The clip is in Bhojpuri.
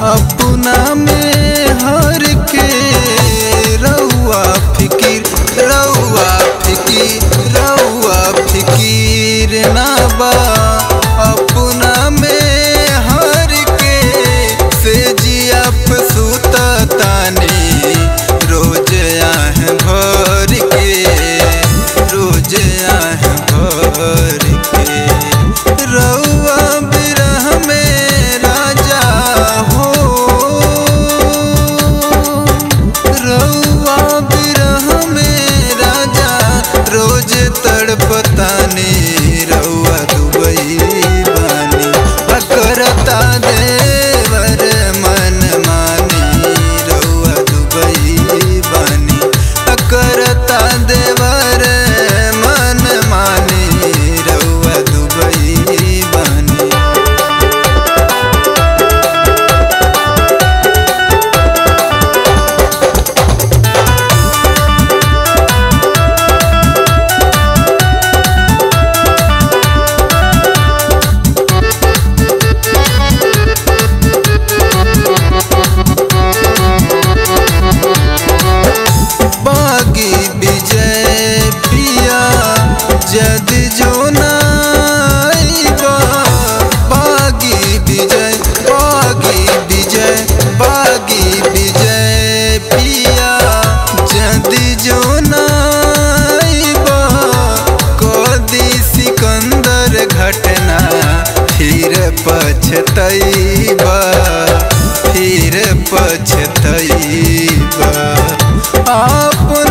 अपना में हर के रउआ फिकीर रउआ फिकीर रउआ फिकीर ना बा अपना में हर के से जिया पे सुता तानी रोज आह भर के रोज आह भर के रउआ बिरह में राजा हो रउआ बिरह में राजा रोज तड़पतानी रउआ दुबई बानी करता देवर मन मानी रउआ दुबई बानी करता देवर मन मानी रउआ दुबई बानी बागी विजय पिया जद जो नाइबा बागी विजय बागी विजय बागी विजय पिया जद जो नाइबा कदी सिकंदर घटना फिर पछतैबा फिर पछतैबा आप